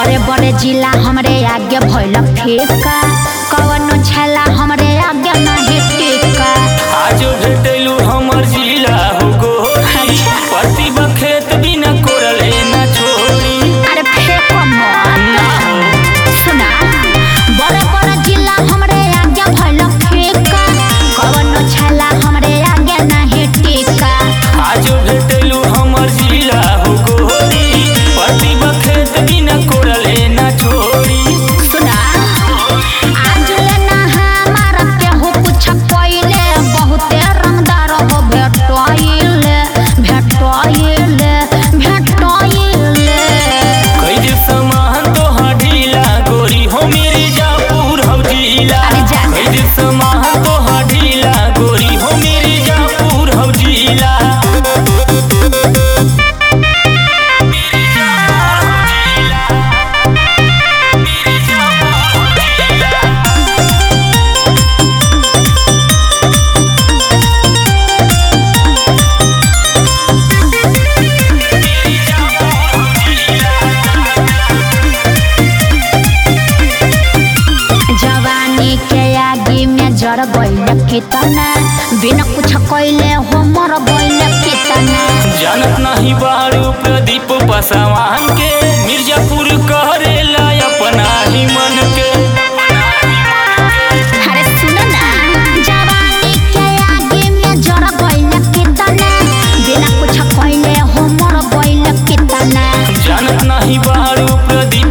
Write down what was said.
बड़े बड़े जिला हमरे आगे भइल फीका कवनो छेला हमरे आगे नहीं टिका आज भेटलू हमर जिला हो गोरी अच्छा। प्रतिभा खेत बिना कोरले ना छोड़ी अरे फेंको मत सुना बड़े बड़े जिला हमरे आगे भइल फीका कवनो छेला हमरे आगे नहीं टिका आज भेटलू हमर जिला हो गोरी प्रतिभा खेत बिना कोरले ना छोड़ी सुना आज लेना हमारा केहू कुछ कइले बहुते रंगदार हो भेटोइले भेटोइले भेटोइले कैद समान तो ढीला गोरी हो मेरी जापुर हम जिला अरे जा। कैद समान तो ढीला गोरी हो मेरी जापुर हम जिला जवानी के आगे में जड़ गइल कितना बिना कुछ कइले हो मर गइल कितना जानत नहीं बारू प्रदीप पासवान के मिर्जापुर करेला अपना ही मन के अरे सुन ना जवानी के आगे में जड़ गइल कितना बिना कुछ कइले हो मर गइल कितना जानत नहीं बारू प्रदीप